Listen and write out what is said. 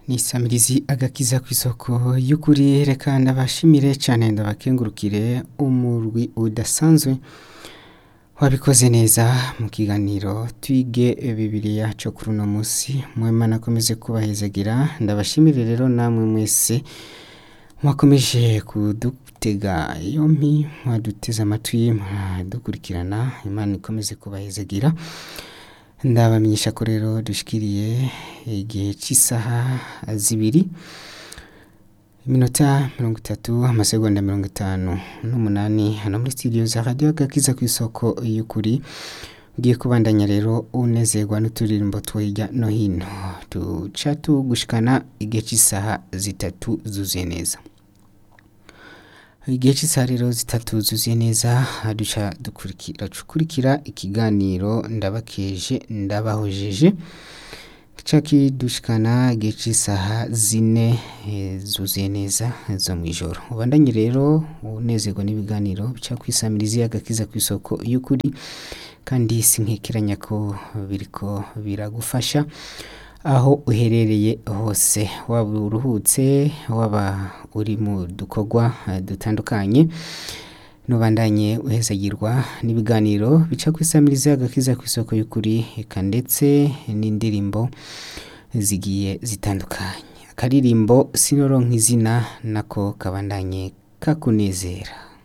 nisamirizi agakiza ku isoko y'ukuri reka ndabashimire cyane ndabakengurukire umurwi udasanzwe wabikoze neza mu kiganiro twige bibiliya cyo kuri uno munsi mwema nakomeze kubahezagira ndabashimire rero namwe mwese mwakomeje kudutega yompi mwaduteze amatwi mwadukurikirana imana ikomeze kubahezagira ndabamenyesha ko rero dushikiriye igihe cy'isaha zibiri iminota mirongo itatu amasegonda mirongo itanu n'umunani hano muri studio za radiyo agakiza ku isoko y'ukuri ugiye kubandanya rero unezerwa n'uturirimbo two hirya no hino duca tugushikana igihe cy'isaha zitatu zuzuye neza igihe cy'isaha rero zitatu zuzuye neza duca dukurikira ikiganiro ndabakeje ndabahojeje gica kidushikana igihe cy'isaha zine zuzuye neza zo mu ijoro ubandanye rero unezerwa n'ibiganiro bica ku isamirizi agakiza ku isoko y'ukuri kandi sinkekeranya ko biriko biragufasha aho uherereye hose waba uruhutse waba uri mu dukorwa dutandukanye nubandanye uhezagirwa n'ibiganiro bica ku isamirizi agakiza ku isoko y'ukuri eka ndetse n'indirimbo zigiye zitandukanye akaririmbo sinoronka izina nako kabandanye kakunezera